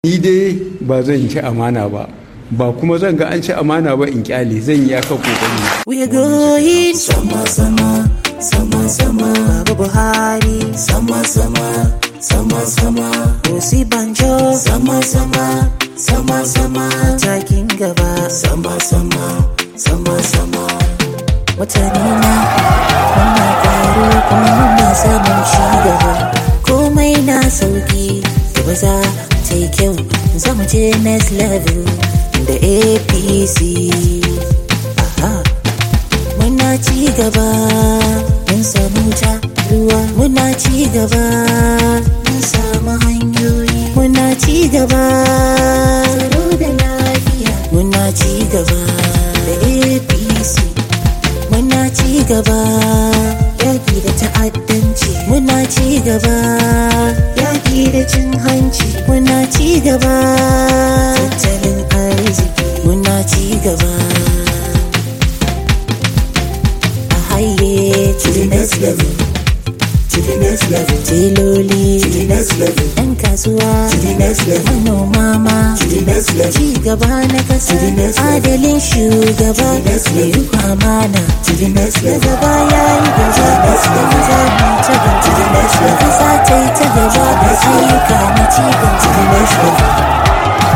ni dai ba zan ci amana ba ba kuma zan ga an ci amana ba in kyale zan yi aka kokari We're going sama sama sama sama Baba Buhari sama sama sama sama Osi Banjo sama sama sama sama Takin gaba sama sama sama sama Mutane na muna karo kuma muna samun ci gaba Komai na sauki gaba za ta yi kyau za mu je next level da APC Aha. Muna ci gaba, mun samu ta ruwa. Muna ci gaba, mun samu hanyoyi. Muna ci gaba, tsaro da lafiya. Muna ci gaba da APC. Muna ci gaba, yaƙi da ta'addanci. Muna ci gaba, yaƙi da cin hanci. Muna ci gaba, tattalin arziki. Muna ci gaba. haye to the next level to the next level teloli to the next level yan kasuwa to the next level manoma ma to the next level ci gaba na kasa adalin shugaba mai riko amana to the next level gaba yayi gaba da za mu ta gaba to the next level kasa ta yi ta gaba ayyuka na ci gaba to the next level